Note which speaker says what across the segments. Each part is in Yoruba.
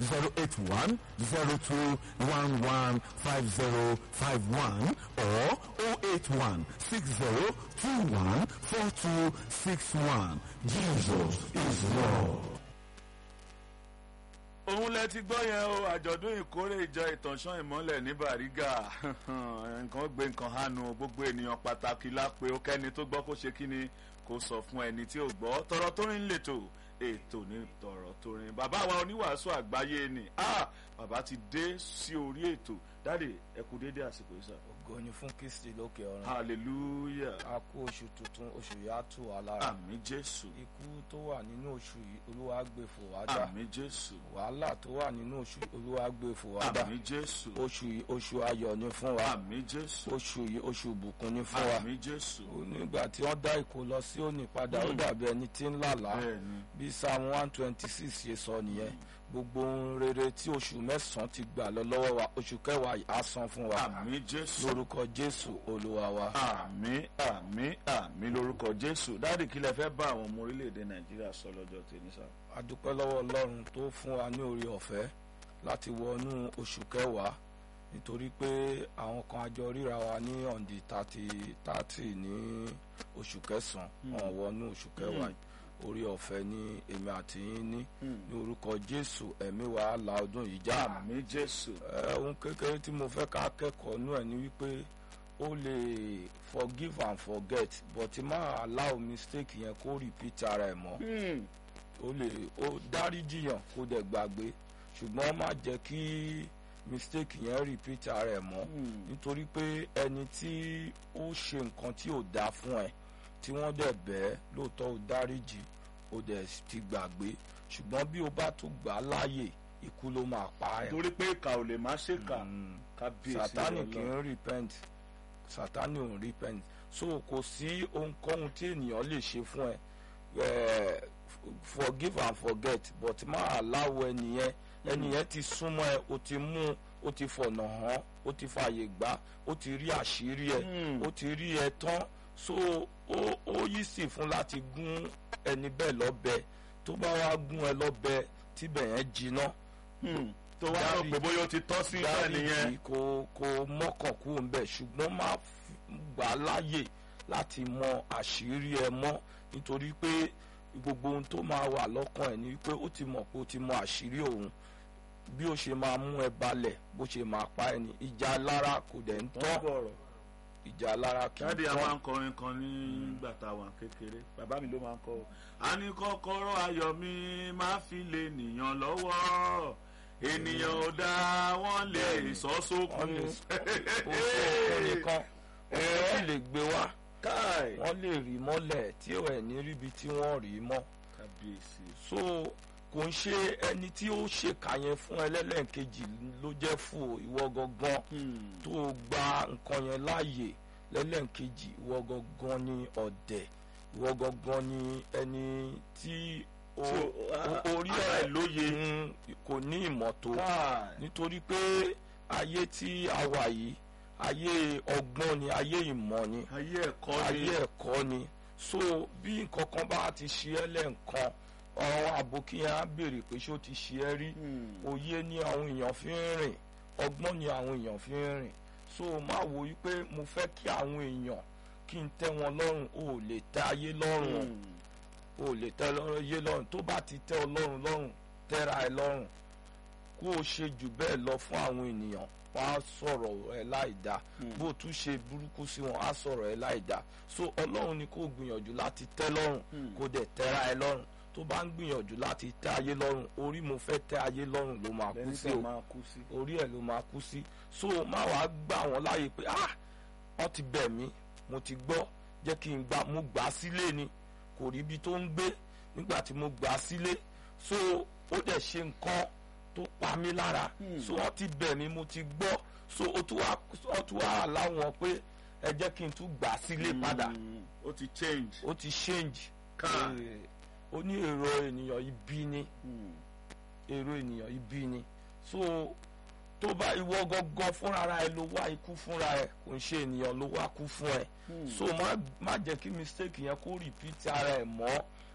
Speaker 1: zero eight one zero two one one five zero five one or oh eight one six zero two one four two six one Jesus is Lord.
Speaker 2: òun lẹ ti gbọ́ yẹn o àjọ̀dún ìkórè ìjọ ìtànṣán ìmọ́lẹ̀ ní Bàrígà nǹkan gbé nǹkan hánu gbogbo ènìyàn pàtàkì lápè ó kẹ́ni tó gbọ́ kó ṣe kí ni kó sọ fún ẹni tí ò gbọ́ tọrọ tó rìn lètò ètò ní tọrọ tó rìn bàbá wa oníwàásù àgbáyé ni ah bàbá ti dé sí orí ètò dáde ẹ kú déédéé àsìkò yìí sà.
Speaker 3: ògo ni fún kristi lókè ọ̀run
Speaker 2: hallelujah
Speaker 3: a kú oṣù tuntun oṣù yìí á tù wá lára
Speaker 2: àmì jésù
Speaker 3: ikú tó wà nínú oṣù yìí olúwa gbé fò wá dá
Speaker 2: àmì jésù
Speaker 3: wàhálà tó wà nínú oṣù yìí olúwa gbé fò wá dá
Speaker 2: àmì jésù
Speaker 3: oṣù yìí oṣù ayọ̀ ni fún wa
Speaker 2: àmì jésù
Speaker 3: oṣù yìí oṣù ìbùkún ni fún wa
Speaker 2: àmì jésù
Speaker 3: nígbà tí wọ́n dá ìkó lọ sí òní padà ó dàbí ẹni tí ń làlá
Speaker 2: bẹ́ẹ̀ni
Speaker 3: bí psalm one twenty six ṣe sọ nìyẹn gbogbo ohun rere tí oṣù mẹ́sàn-án ti gbà lọ lọ́wọ́ wa oṣù kẹwàá yìí á san fún wa
Speaker 2: àmì jésù
Speaker 3: lórúkọ jésù olúwa wa.
Speaker 2: àmì àmì àmì lórúkọ jésù dáàdì kí lẹ fẹ́ bá àwọn ọmọ orílẹ̀-èdè nàìjíríà sọ lọ́jọ́ tèmi sá.
Speaker 3: a dúpẹ́ lọ́wọ́ ọlọ́run tó fún wa ní oore ọ̀fẹ́ láti wọnú oṣù kẹwàá nítorí pé àwọn kan àjọ ríra wa ní ọ̀ǹdì tààtì tààtì ní oṣù kẹsàn-án wọn wọnú oṣù kẹwàá yìí oore ọ̀fẹ́ ní èmi àti yín ní ní orúkọ jésù ẹ̀mí wa á la ọdún yìí já
Speaker 2: àmì jésù
Speaker 3: ẹ ohun kékeré tí mo fẹ́ ká kẹ́kọ̀ọ́ nú ẹ̀ ni wípé ó lè forgive and forget but má allow mistake yẹn kó repeat ara ẹ̀ mọ́ ó lè ó dáríjìyàn kó dẹ̀ gbàgbé ṣùgbọ́n má jẹ́ kí mistake yẹn repeat ara ẹ̀ mọ́ nítorí pé ẹni tí ó ṣe nǹkan tí ò dáa fún ẹ tí wọ́n dẹ̀ bẹ́ẹ̀ lóòótọ́ ó dáríjì ó dẹ̀ ti gbàgbé ṣùgbọ́n bí o bá tún gbà á láàyè ikú ló máa pa ẹ́
Speaker 2: torí pé ìkà ò lè má ṣèkà
Speaker 3: Mm.
Speaker 2: kábíyèsí
Speaker 3: sátani kì
Speaker 2: Ọlọ́run.
Speaker 3: í repent sátani ò ń repent so kò sí ohunkóhun tí ènìyàn lè ṣe fún ẹ eh, forgive and forget but má aláwọ ẹnìyẹn ẹnìyẹn ti súnmọ́ ẹ o ti mú o ti fọ̀nà hàn o ti fààyè gbà o ti rí àṣírí ẹ
Speaker 2: Mm.
Speaker 3: o ti rí ẹ tán so ó ó yí sì fún láti gún ẹni bẹ́ẹ̀ lọ́bẹ tó bá wá gún ẹ lọ́bẹ tíbẹ̀ yẹn jiná
Speaker 2: Hmm. tó wá rò pé bóyá ó ti tọ́ sí ìfẹ́ nìyẹn
Speaker 3: dáríjì kò kò mọ́kàn kú ń bẹ̀ ṣùgbọ́n má f- gbà á láàyè láti mọ àṣírí ẹ mọ́ nítorí pé gbogbo ohun tó máa wà lọ́kàn ẹ̀ ni pé ó ti mọ̀ pé ó ti mọ àṣírí òun bí ó ṣe máa mú ẹ balẹ̀ bó ṣe máa pa ẹ ní ìjà alára kò dẹ̀ ń
Speaker 2: tó ń
Speaker 3: tán
Speaker 2: bọ̀rọ̀
Speaker 3: ìjà alára kì í
Speaker 2: dáàdi a máa
Speaker 3: tán
Speaker 2: ń kọrin kan nígbà tá a wà kékeré bàbá mi ló máa ń kọ o. a ní kọ́kọ́rọ́ ayọ̀ mi máa fi lè nìyàn lọ́wọ́ ènìyàn ò dá wọ́n lè sọ sókun
Speaker 3: wọ́n lè kó sókun nìkan wọ́n lè gbé wá
Speaker 2: káì
Speaker 3: wọ́n lè rí mọ́lẹ̀ tí ò ẹ̀ ní ríbi tí wọ́n rí mọ́.
Speaker 2: kábíyèsí
Speaker 3: so kò ń ṣe ẹni tí ó ṣèkà yẹn fún ẹlẹ́lẹ́ǹkejì ló jẹ́ fún o, ìwọ gangan
Speaker 2: Hmm.
Speaker 3: tó o gba nǹkan yẹn láàyè lẹ́lẹ́ǹkejì ìwọ gangan ni ọ̀dẹ̀ ìwọ gangan ni ẹni tí o-
Speaker 2: Tí o-
Speaker 3: o- orí
Speaker 2: ara
Speaker 3: ẹ̀
Speaker 2: ẹ̀ lóye.
Speaker 3: mm, kò ní ìmọ̀ tó
Speaker 2: káì
Speaker 3: nítorí pé ayé tí a wà yìí ayé ọgbọ́n ni ayé ìmọ̀ ni
Speaker 2: ayé ẹ̀kọ́ ni
Speaker 3: ayé ẹ̀kọ́ ni so bí nǹkan kan bá ti ṣe ẹ́ lẹ́ǹkan ọ̀rọ̀ àbòkí yẹn á béèrè pé ṣé ó ti ṣe ẹ́ rí
Speaker 2: Hmm.
Speaker 3: òye ni àwọn èèyàn fi ń rìn ọgbọ́n ni àwọn èèyàn fi ń rìn so má wo wípé mo fẹ́ kí àwọn èèyàn kí n tẹ́ wọn lọ́rùn o ò lè tẹ́ ayé lọ́rùn o
Speaker 2: Hmm.
Speaker 3: o ò lè tẹ́ lọ́rùn ayé lọ́rùn tó bá ti tẹ́ ọ lọ́rùn lọ́rùn tẹ́ra ẹ lọ́rùn kó o ṣe jù bẹ́ẹ̀ lọ fún àwọn ènìyàn wọ́n á sọ̀rọ̀ ẹ láì dáa
Speaker 2: Hmm.
Speaker 3: bó o tún ṣe burúkú sí wọn á sọ̀rọ̀ ẹ láì dáa so ọlọ́run ni kó o gbìyànjú láti tẹ́ lọ́rùn
Speaker 2: Hmm.
Speaker 3: kó dẹ̀ tẹ́ra ẹ lọ́rùn tó bá ń gbìyànjú láti tẹ́ ayé lọ́rùn orí mo fẹ́ tẹ́ ayé lọ́rùn ló máa kú
Speaker 2: lẹ́ni
Speaker 3: sí
Speaker 2: tó
Speaker 3: o
Speaker 2: máa kú sí.
Speaker 3: orí ẹ̀ ló máa kú sí so má wàá gbà wọ́n láàyè pé ah wọ́n ti bẹ̀ mí mo ti gbọ́ jẹ́ kí n gbà mo gbà á sílé ni kò rí ibi tó ń gbé nígbà tí mo gbà á sílé so ó dẹ̀ ṣe nǹkan tó pa mí lára
Speaker 2: Hmm.
Speaker 3: so wọ́n ti bẹ̀ mí mo ti gbọ́ so ó tún wá ó tún wá láwọn pé ẹ jẹ́ kí n tún gbà á sílé padà
Speaker 2: Hmm. ó ti change.
Speaker 3: ó ti change
Speaker 2: Káà.
Speaker 3: Eh, ó ní èrò ènìyàn ibi ni
Speaker 2: Hmm.
Speaker 3: èrò ènìyàn ibi ni so tó bá ìwọ gangan fúnra ẹ ló wá ikú fúnra ẹ kò ń ṣe ènìyàn ló wá kú fún ẹ
Speaker 2: Hmm.
Speaker 3: so má má jẹ́ kí mistake yẹn kó repeat ara ẹ mọ́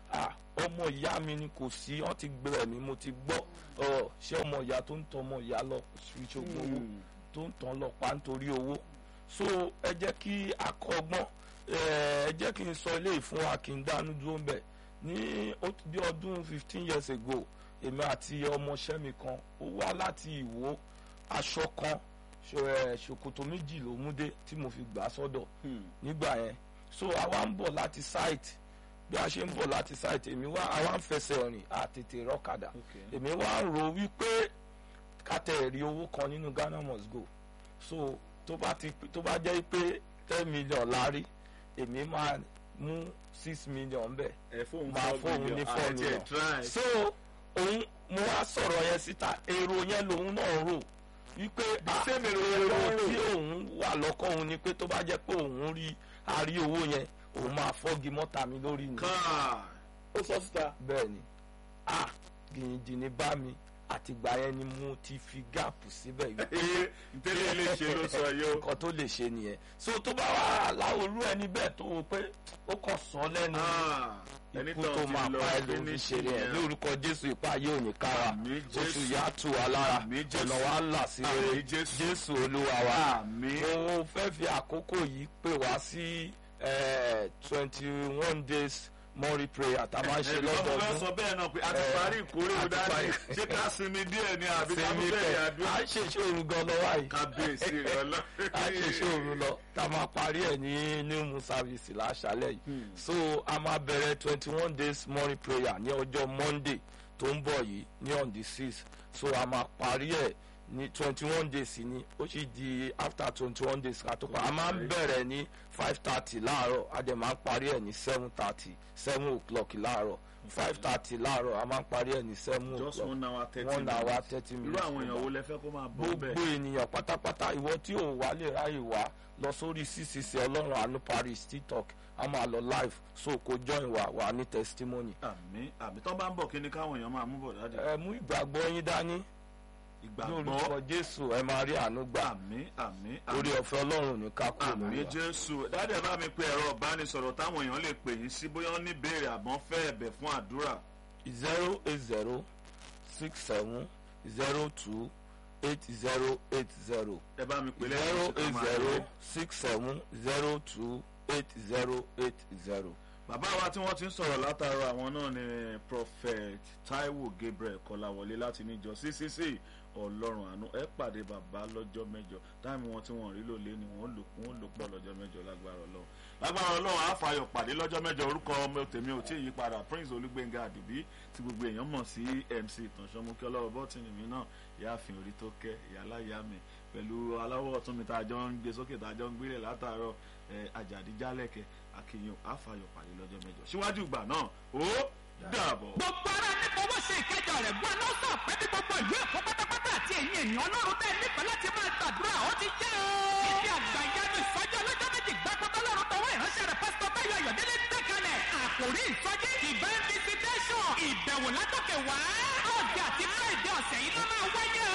Speaker 3: ah ọmọ ìyá mi ni kò sí wọn ti gbẹrẹ mi mo ti gbọ́ ọ ṣé ọmọ ìyá tó ń tọ ọmọ ìyá lọ fi ṣògùn owó tó ń tàn lọ pa nítorí owó so ẹ jẹ́ kí a kọ́gbọ́n ẹ jẹ́ kí n sọ eléyìí fún wa kí n dánú dúró ń bẹ̀ ní ó ti bí ọdún fifteen years ago èmi àti ọmọọṣẹ́ mi kan ó wá láti ìwó aṣọ kan ṣo- ẹ, ṣòkòtò méjì ló mú dé tí mo fi gbà á sọ́dọ̀ nígbà yẹn so àwa ń bọ̀ láti site bí a ṣe ń bọ̀ láti site èmi wá àwa ń fẹsẹ̀ rìn àtètè rọ́kadà èmi wá ń ro wípé kátẹ́ rí owó kan nínú Ghana must go so tó bá ti tó bá jẹ́ pé ten million lárí èmi máa mú six million bẹ́ẹ̀
Speaker 2: ẹ fóun
Speaker 3: máa fóun ní four million so òun mo wá sọ̀rọ̀ yẹn síta èrò yẹn lòun náà rò wípé ah,
Speaker 2: same èrò yẹn
Speaker 3: èrò
Speaker 2: ló ń rò.
Speaker 3: tí òun wà lọ́kàn òun ni pé tó bá jẹ́ pé òun rí àrí owó yẹn òun máa fọ́gi mọ́ta mi lórí ni
Speaker 2: káà ó sọ síta.
Speaker 3: bẹ́ẹ̀ ni ah gìnyìngìnyìn bá mi àtìgbà yẹn ni mo ti fi gáàpù síbẹ̀ yìí
Speaker 2: ntẹ́lẹ̀ lè ṣe ló sọ yìí o.
Speaker 3: nǹkan tó lè ṣe nìyẹn so tó bá wà láwòrú ẹni bẹ́ẹ̀ tó o pé ó kàn sọ lẹ́nu
Speaker 2: Ah, ẹni
Speaker 3: ikú
Speaker 2: tán
Speaker 3: tó
Speaker 2: ti
Speaker 3: máa
Speaker 2: lọ
Speaker 3: pa ẹ ló fi
Speaker 2: finish
Speaker 3: ṣe rẹ
Speaker 2: nìyẹn.
Speaker 3: ní orúkọ jésù ipa yóò ní ká wa
Speaker 2: Àmín
Speaker 3: oṣù
Speaker 2: Jésù.
Speaker 3: yá tù wá lára
Speaker 2: Àmín Jésù.
Speaker 3: ọ̀nà wa là sí rere
Speaker 2: Àmín Jésù.
Speaker 3: jésù olúwa wa
Speaker 2: Àmín.
Speaker 3: mo fẹ́ fi àkókò yìí pè wá sí twenty one days morning prayer tá a máa ń ṣe
Speaker 2: Ẹ̀gbọ́n mo fẹ́
Speaker 3: lọ́dọọdún
Speaker 2: sọ bẹ́ẹ̀ náà pé a ti
Speaker 3: Eh,
Speaker 2: parí ìkórè
Speaker 3: a
Speaker 2: o
Speaker 3: ti
Speaker 2: dáadé
Speaker 3: parí.
Speaker 2: ṣé ká sinmi díẹ̀ ni àbí ká tún
Speaker 3: sinmi
Speaker 2: bẹ̀rẹ̀
Speaker 3: pẹ̀
Speaker 2: àdúrà.
Speaker 3: à ń ṣe iṣẹ́ òru gan lọ́wọ́ yìí
Speaker 2: kábíyèsí rẹ lọ.
Speaker 3: a ṣe iṣẹ́ òru lọ tá a máa parí ẹ̀ ní new moon service láṣálẹ̀ yìí so a máa bẹ̀rẹ̀ twenty one days morning prayer ní ọjọ́ monday tó ń bọ̀ yìí ní on the six so a máa parí ẹ̀ ní twenty one days ni ó sì di after twenty one days ká tó pa a máa ń bẹ̀rẹ̀ ní five thirty láàárọ̀ a dẹ̀ máa ń parí ẹ̀ ní seven thirty seven o'clock láàárọ̀ five thirty láàárọ̀ a máa ń parí ẹ̀ ní seven
Speaker 2: just
Speaker 3: o'clock
Speaker 2: one hour thirty
Speaker 3: one hour
Speaker 2: minutes.
Speaker 3: thirty
Speaker 2: irú
Speaker 3: minutes
Speaker 2: àwọn èèyàn wo lẹ fẹ́ kó máa bọ̀
Speaker 3: gbogbo
Speaker 2: bẹ́ẹ̀.
Speaker 3: ènìyàn pátápátá ìwọ tí ò wá lè ráyè wá lọ sórí ccc ọlọ́run àánú paris tiktok a máa lọ live so kò join wa wà ní testimony.
Speaker 2: àmì àmì tán bá ń bọ̀ kí ni káwọn èèyàn máa mú bọ̀ dáadé.
Speaker 3: ẹ mú ìgbàgbọ́ yín dání ní
Speaker 2: ìgbàgbọ́
Speaker 3: orúkọ jésù ẹ máa rí àánú gbà
Speaker 2: àmì àmì
Speaker 3: orí
Speaker 2: àmì
Speaker 3: ọ̀fẹ́ ọlọ́run ní ká kúrò
Speaker 2: àmì
Speaker 3: lórí wa.
Speaker 2: jésù dáadé ẹ bá mi pe ẹ̀rọ ìbánisọ̀rọ̀ táwọn èèyàn lè pè yín sí bóyá wọ́n ní béèrè àbọ̀n fẹ́ ẹ̀bẹ̀ fún àdúrà.
Speaker 3: zero eight zero six seven zero two eight zero eight zero
Speaker 2: ẹ bá mi pè
Speaker 3: zero
Speaker 2: lẹ́yìn oṣù
Speaker 3: eight
Speaker 2: kan
Speaker 3: zero
Speaker 2: máa
Speaker 3: six seven zero two eight zero eight zero.
Speaker 2: bàbá wa tí wọ́n ti ń sọ̀rọ̀ látàrọ àwọn náà ni prophet taiwo gabriel kọláwọlé láti níjọ ccc ọlọ́run àánú ẹ pàdé bàbá lọ́jọ́ mẹ́jọ táìmù wọn tí wọ́n rí lò lé ni wọ́n lò wọ́n lò pọ̀ lọ́jọ́ mẹ́jọ lágbára ọlọ́run lágbára ọlọ́run àfàyọ̀ pàdé lọ́jọ́ mẹ́jọ orúkọ ọmọ tèmi ò tí ì yí padà prince olúgbénga àdìbí tí gbogbo èèyàn mọ̀ sí mc ìtànṣọ́mú kí ọlọ́wọ́ bọ́tìnì mi náà ìyáàfin orí tó kẹ́ ìyáláyà mi pẹ̀lú aláwọ̀ ọ̀tún mi tá a jọ ń gbé sókè tá a jọ ń gbélé látàárọ̀ ẹ̀ àjàdí jálẹ̀kẹ̀ àkìyàn àfàyọ̀ pàdé lọ́jọ́ mẹ́jọ síwájú ìgbà náà ó dàbọ̀.
Speaker 4: gbogbo ara ní fọwọ́ ṣe ìkẹjọ rẹ̀ gbọ́ lọ́sọ̀ pé ní gbogbo ìlú èkó pátápátá àti ẹ̀yìn ènìyàn ọlọ́run tẹ́ nífẹ̀ẹ́ láti máa gbàdúrà ó ti jẹ́ o. ìdí àgbà ìyanu ìsọjí ọlọ́jọ́ méjì gbàgbọ́dọ̀ lọ́run tọwọ́ ìránṣẹ́ rẹ̀ pásítọ̀ báyọ̀ ayọ̀délé gbé kalẹ̀. àkòrí ìsọjí divine visitation ìbẹ̀wò látòkè wá. ọ̀gẹ̀ àti friday ọ̀sẹ̀ yìí ló máa wáyé o.